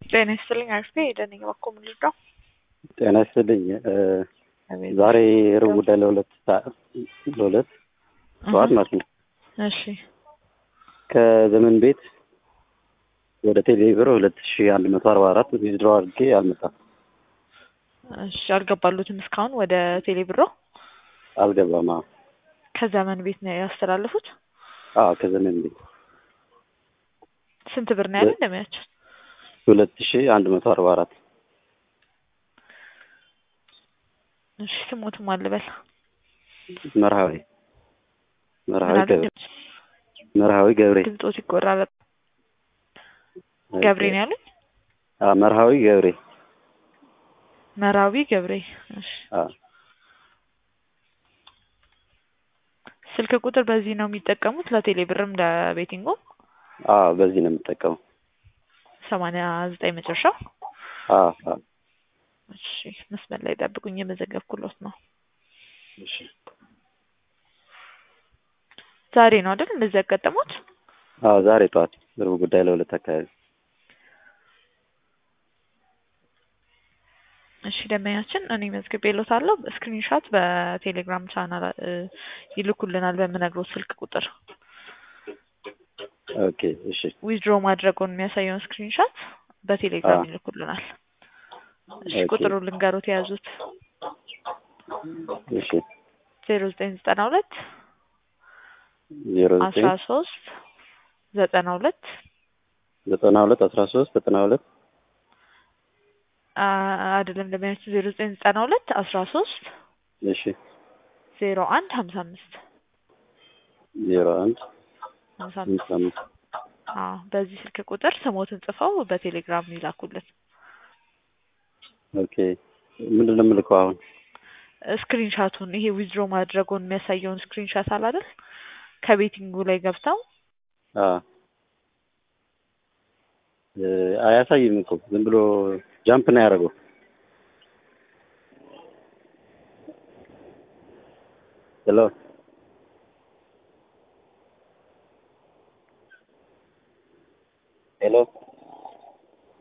ጤና ይስጥልኝ አሪፍ ነኝ ሄደን እባክዎ ምን ልርዳው? ጤና ይስጥልኝ ዛሬ ሩብ ጉዳይ ለሁለት ሰዓት ለሁለት ጠዋት ማለት ነው እሺ ከዘመን ቤት ወደ ቴሌ ብር ሁለት ሺ አንድ መቶ አርባ አራት ዊዝድሮ አድርጌ አልመጣም እሺ አልገባሉትም እስካሁን ወደ ቴሌ ብሮ አልገባም አዎ ከዘመን ቤት ነው ያስተላለፉት አዎ ከዘመን ቤት ስንት ብር ነው ያለ እንደሚያቸው ሁለት ሺ አንድ መቶ አርባ አራት እሺ ስሞትም አልበል መርሃዊ መርሃዊ ገብሬ መርሃዊ ገብሬ ድምፆት ይቆራረጥ ገብሬ ነው ያሉኝ አዎ መርሃዊ ገብሬ መራዊ ገብሬ እሺ አዎ ስልክ ቁጥር በዚህ ነው የሚጠቀሙት ለቴሌ ብርም ለቤቲንጎም አዎ በዚህ ነው የምጠቀመው ሰማንያ ዘጠኝ መጨረሻው አዎ አዎ እሺ መስመር ላይ ጠብቁኝ የመዘገብኩሎት ነው እሺ ዛሬ ነው አይደል እንደዚህ ያጋጠሙት አዎ ዛሬ ጠዋት ሩብ ጉዳይ ለሁለት አካባቢ እሺ ደንበኛችን እኔ መዝግቤልዎታለሁ ስክሪንሻት በቴሌግራም ቻናል ይልኩልናል በምነግሮት ስልክ ቁጥር ኦኬ እሺ ዊዝድሮ ማድረጉን የሚያሳየውን ስክሪንሻት በቴሌግራም አዎ። ይልኩልናል እሺ ኦኬ። ቁጥሩን ልንገሮት የያዙት እሺ ዜሮ ዘጠኝ ዘጠና ሁለት ዜሮ አስራ ዘጠኝ ሶስት ዘጠና ሁለት ዘጠና ሁለት አስራ ሶስት ዘጠና ሁለት አይደለም ደንበኛችን ዜሮ ዘጠኝ ዘጠና ሁለት አስራ ሶስት እሺ ዜሮ አንድ ሀምሳ አምስት ዜሮ አንድ ሀምሳ አምስት አምስት አምስት አዎ በዚህ ስልክ ቁጥር ስሞትን ጽፈው በቴሌግራም ይላኩልን ኦኬ ምንድን ነው የምልከው አሁን ስክሪንሻቱን ይሄ ዊዝድሮ ማድረጉን የሚያሳየውን ስክሪንሻት አለ አይደል ከቤቲንጉ ላይ ገብተው አዎ እ አያሳይም እኮ ዝም ብሎ ጃምፕ ነው ያደረገው ሄሎ ሄሎ